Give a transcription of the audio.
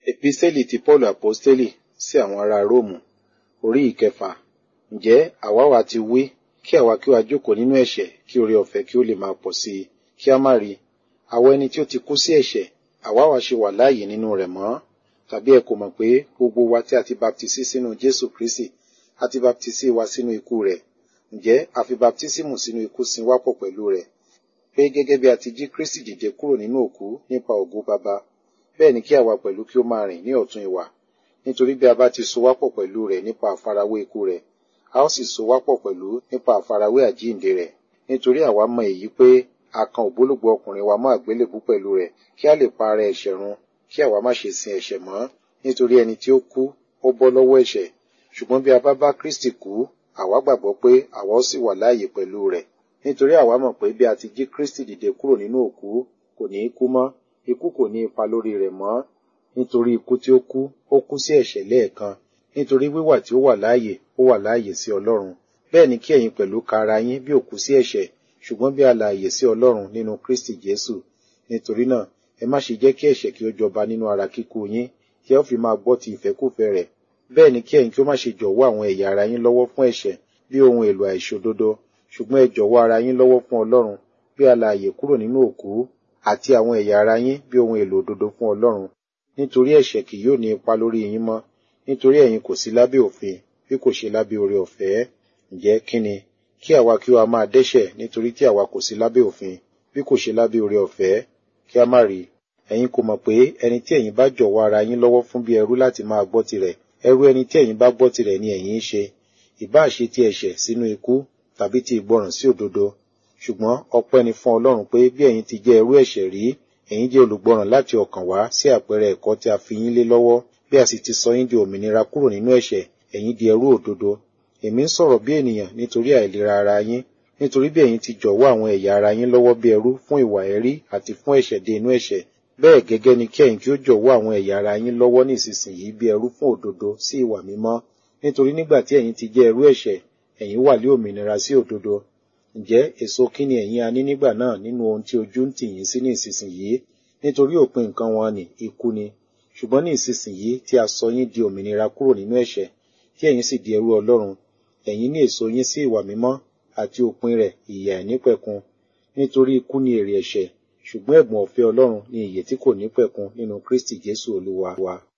Epistẹ́lì ti Pọ́ọ̀lù Àpọ́stélì sí àwọn ará Róòmù orí ìkẹfà. Ǹjẹ́ àwa wá ti wí kí àwa kí wa jókòó nínú ẹ̀ṣẹ̀ kí oore ọ̀fẹ́ kí ó lè máa pọ̀ sí i kí a má rí. Àwọn ẹni tí ó ti kú sí ẹ̀ṣẹ̀, àwa wá ṣe wà láàyè nínú rẹ̀ mọ́. Tàbí ẹ kò mọ̀ pé gbogbo wa tí a ti baptisí sínú Jésù Kristì, a ti baptisí wa sínú ikú rẹ̀. Ǹjẹ́ a fi baptísímù sínú ikú sin wá pọ̀ pẹ̀lú rẹ̀. Pé gẹ́gẹ́ bí a ti jí Kristì dìde kúrò nínú òkú nípa ògo Baba, bẹ́ẹ̀ ni kí àwa pẹ̀lú kí ó máa rìn ní ọ̀tún ìwà. Nítorí bí a bá ti so wá pọ̀ pẹ̀lú rẹ̀ nípa àfarawé ikú rẹ̀, a ó sì so wá pọ̀ pẹ̀lú nípa àfarawé àjíǹde rẹ̀. Nítorí àwa mọ èyí pé a kan ògbólógbò ọkùnrin wa mọ́ àgbélébú pẹ̀lú rẹ̀ kí a lè pa ara ẹ̀ṣẹ̀ run kí àwa má ṣe sin ẹ̀ṣẹ̀ mọ́. Nítorí ẹni tí ó kú, ó bọ́ lọ́wọ́ ẹ̀ṣẹ̀. Ṣùgbọ́n bí a bá bá Kristì kú, àwa gbàgbọ́ pé àwa ó sì wà láàyè pẹ̀lú rẹ̀. Nítorí àwa mọ̀ pé bí a ti jí Kristì dìde kúrò nínú òkú, kò ní í kú mọ́, ikú kò ní ipa lórí rẹ̀ mọ́. Nítorí ikú tí ó kú, ó kú sí ẹ̀ṣẹ̀ lẹ́ẹ̀kan. Nítorí wíwà tí ó wà láàyè, ó wà láàyè sí Ọlọ́run. Bẹ́ẹ̀ ni kí ẹ̀yin pẹ̀lú ka ara yín bí òkú sí ẹ̀ṣẹ̀, ṣùgbọ́n bí alààyè sí Ọlọ́run nínú Kristi Jésù. Nítorí náà, ẹ má ṣe jẹ́ kí ẹ̀ṣẹ̀ kí ó jọba nínú ara kíkú yín, kí ẹ ó fi máa gbọ́ ti ìfẹ́kúfẹ́ rẹ̀. Bẹ́ẹ̀ ni kí ẹ̀yin kí ó má ṣe jọ̀wọ́ àwọn ẹ̀yà ara yín lọ́wọ́ fún ẹ̀ṣẹ̀ bí ohun èlò àìṣòdodo, ṣùgbọ́n ẹ jọ̀wọ́ ara yín lọ́wọ́ fún Ọlọ́run bí alààyè kúrò nínú òkú, àti àwọn ẹ̀yà ara yín bí ohun èlò òdodo fún Ọlọ́run. Nítorí ẹ̀ṣẹ̀ kì yóò ní ipa lórí yín mọ́, nítorí ẹ̀yin kò sí lábẹ́ òfin, bí kò ṣe lábẹ́ oore ọ̀fẹ́. Ǹjẹ́ kí ni? Kí àwa kí wa máa dẹ́ṣẹ̀ nítorí tí àwa kò sí lábẹ́ òfin, bí kò ṣe lábẹ́ oore ọ̀fẹ́, kí a má rí. Ẹ̀yin kò mọ̀ pé ẹni tí ẹ̀yin bá jọ̀wọ́ ara yín lọ́wọ́ fún bí ẹrú láti máa gbọ́ tirẹ̀, ẹrú ẹni tí ẹ̀yin bá gbọ́ tirẹ̀ ni ẹ̀yin ń ṣe. Ìbá ṣe ti ẹ̀ṣẹ̀ sínú ikú, tàbí ti ìgbọràn sí òdodo. Ṣùgbọ́n ọpẹ́ ni fún Ọlọ́run pé bí ẹ̀yin ti jẹ́ ẹrú ẹ̀ṣẹ̀ rí, ẹ̀yin jẹ́ olùgbọràn láti ọkàn wá sí àpẹẹrẹ ẹ̀kọ́ tí a fi yín lé lọ́wọ́, bí a sì ti sọ yín di òmìnira kúrò nínú ẹ̀ṣẹ̀, ẹ̀yin di ẹrú òdodo. Èmi ń sọ̀rọ̀ bí ènìyàn nítorí àìlera ara yín, nítorí bí ẹ̀yin ti jọ̀wọ́ àwọn ẹ̀yà ara yín lọ́wọ́ bí ẹrú fún ìwà ẹ̀rí àti fún ẹ̀ṣẹ̀ dé inú ẹ̀ṣẹ̀. Bẹ́ẹ̀ gẹ́gẹ́ ni kí ẹ̀yin kí ó jọ̀wọ́ àwọn ẹ̀yà ara yín lọ́wọ́ ní ìsinsìnyí bí ẹrú fún òdodo sí ìwà mímọ́. Nítorí nígbà tí ẹ̀yin ti jẹ́ ẹrú ẹ̀ṣẹ̀, ẹ̀yin wà lé òmìnira sí òdodo. Ǹjẹ́ èso kí ni ẹ̀yin a ní nígbà náà nínú ohun tí ojú ń tì yín sí ní ìsinsìnyí? Nítorí òpin nǹkan wọn ni ikú ni. Ṣùgbọ́n ní ìsinsìnyí tí a sọ yín di òmìnira kúrò nínú ẹ̀ṣẹ̀, tí ẹ̀yin sì di ẹrú Ọlọ́run, ẹ̀yin ní èso yín sí ìwà mímọ́ àti òpin rẹ̀ ìyà àìnípẹ̀kun. Nítorí ikú ni èrè ẹ̀ṣẹ̀, ṣùgbọ́n ẹ̀bùn ọ̀fẹ́ Ọlọ́run ni ìyè tí kò nípẹ̀kun nínú Kristi Jésù Olúwa wa.